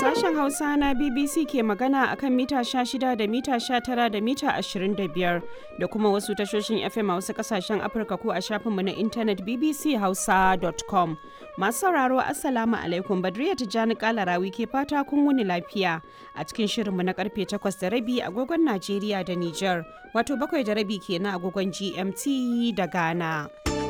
Sashen Hausa na BBC ke magana a kan mita 16 da mita 19 da mita 25 da kuma wasu tashoshin FM a wasu kasashen Afirka ko a shafinmu na intanet bbchausa.com. Masu sauraro Assalamu alaikum Badriya Tijjani Kalarawi ke fata kun wuni lafiya a cikin shirinmu na karfe 8 da rabi agogon Najeriya da Nijar wato bakwai da rabi kenan agogon GMT da Ghana.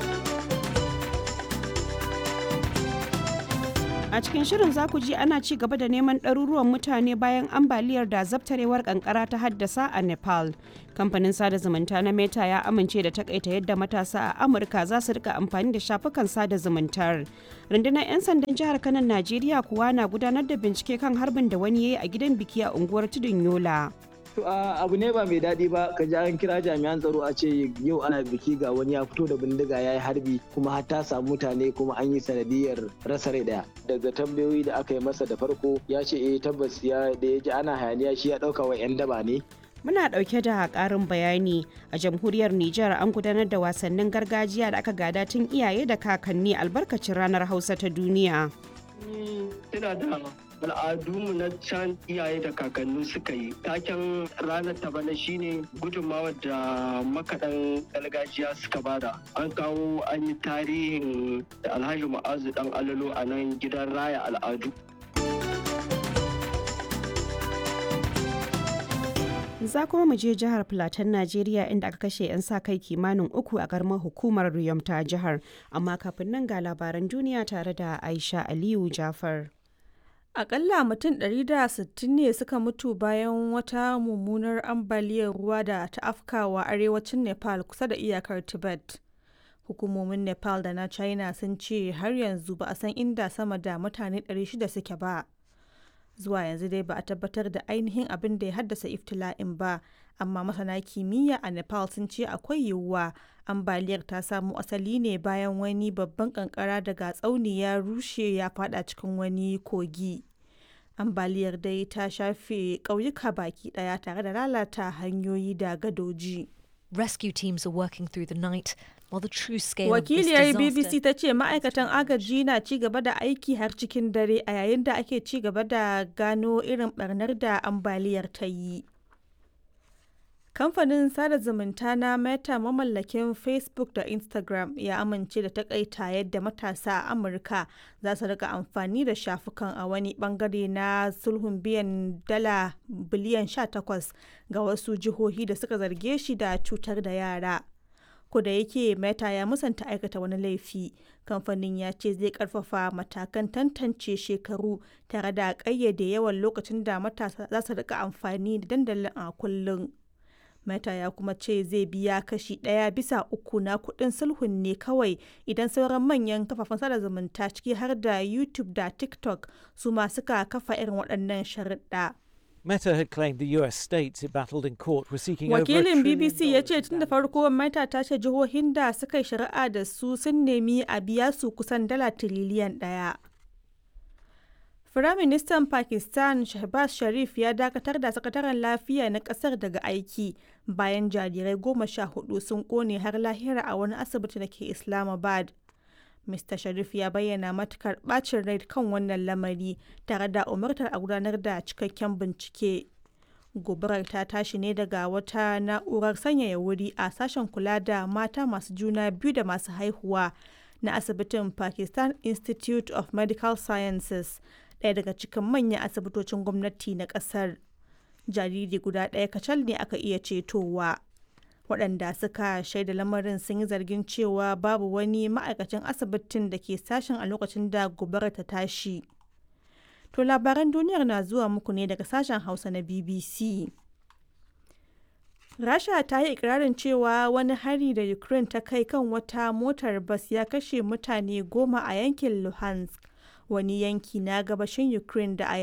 A cikin shirin za ku ji ana ci gaba da neman ɗaruruwan mutane bayan ambaliyar da zabtarewar kankara ta haddasa a Nepal. Kamfanin sada zumunta na Meta ya amince da takaita yadda matasa a Amurka za su rika amfani da shafukan sada zumuntar. Rundunar 'yan sandan jihar Kanan Najeriya kuwa na gudanar da bincike kan harbin da wani ya yi a gidan biki a unguwar Tudun Yola. To abu ne ba mai daɗi ba ka ji an kira jami'an tsaro a ce yau ana biki ga wani ya fito da bindiga ya yi harbi kuma har ta samu mutane kuma an yi sanadiyar rasa rai ɗaya. Daga tambayoyi da aka yi masa da farko ya ce eh tabbas ya da ya ji ana hayaniya shi ya ɗauka wa 'yan daba ne. Muna ɗauke da ƙarin bayani a jamhuriyar Nijar an gudanar da wasannin gargajiya da aka gada tun iyaye da kakanni albarkacin ranar Hausa ta duniya. Ina da al'adunmu na can iyaye da kakanni suka yi taken ranar ta bana shine gudunmawar da makaɗan gargajiya suka bada an kawo an yi tarihin alhaji ma'azu dan alalo a nan gidan raya al'adu za kuma mu je jihar Filatan Najeriya inda aka kashe 'yan sa kai kimanin uku a garmar hukumar Riyom ta jihar amma kafin nan ga labaran duniya tare da Aisha Aliyu Jafar. Akalla mutum 160 ne suka mutu bayan wata mummunar ambaliyar ruwa da ta afkawa arewacin Nepal kusa da iyakar Tibet. Hukumomin Nepal da na China sun ce har yanzu ba a san inda sama da mutane 600 suke ba. Zuwa yanzu dai ba a tabbatar da ainihin abin da ya haddasa iftila'in ba, amma masana kimiyya a Nepal sun ce akwai yiwuwa ambaliyar ta samo asali ne bayan wani babban kankara daga tsauni ya rushe ya fada cikin wani kogi ambaliyar dai ta shafe ƙauyuka baki ɗaya tare da lalata hanyoyi da gadoji Rescue teams are working through the night while the true scale wakiliyar of this bbc disaster ta ce ma'aikatan agaji na ci gaba da aiki har cikin dare a yayin da ake ci gaba da gano irin barnar da ambaliyar ta yi Kamfanin sada zumunta na Meta mamallakin Facebook da Instagram ya amince da takaita yadda matasa a Amurka za su rika amfani da shafukan a wani bangare na sulhun biyan dala biliyan 18 ga wasu jihohi da suka zarge shi da cutar da yara. da yake Meta ya musanta aikata wani laifi, kamfanin ya ce zai karfafa matakan tantance shekaru tare da ƙayyade yawan lokacin da matasa za su rika amfani da dandalin a kullum. Meta ya kuma ce zai biya kashi ɗaya bisa uku na kuɗin sulhun ne kawai idan sauran manyan kafafen sada zumunta ciki har da YouTube da TikTok su ma suka kafa irin waɗannan sharuɗa. Meta had claimed the US states it battled in court were seeking over a Wakilin trillion BBC ya ce dollars tun da farko Meta ta ce jihohin da suka yi shari'a da su sun nemi a biya su kusan dala tiriliyan ɗaya. Firaministan Pakistan Shehbaz Sharif ya dakatar da sakataren lafiya na kasar daga aiki bayan jarirai goma sha hudu sun kone har lahira a wani asibiti da ke Islamabad. Mr. Sharif ya bayyana matukar bacin rai kan wannan lamari tare da umartar a gudanar da cikakken bincike. Gobarar ta tashi ne daga wata na'urar sanyaya wuri a sashen kula da mata masu juna biyu da masu haihuwa na asibitin Pakistan Institute of Medical Sciences, ɗaya daga cikin manyan asibitocin gwamnati na ƙasar. Jariri guda ɗaya kacal ne aka iya cetowa. waɗanda suka shaida lamarin sun yi zargin cewa babu wani ma'aikacin asibitin da ke sashen a lokacin da gobarar ta tashi. To labaran duniyar na zuwa muku ne daga sashen Hausa na BBC. Rasha ta yi ikirarin cewa wani hari da Ukraine ta kai kan wata motar bas ya kashe mutane goma a yankin Luhansk, wani yanki na gabashin Ukraine da a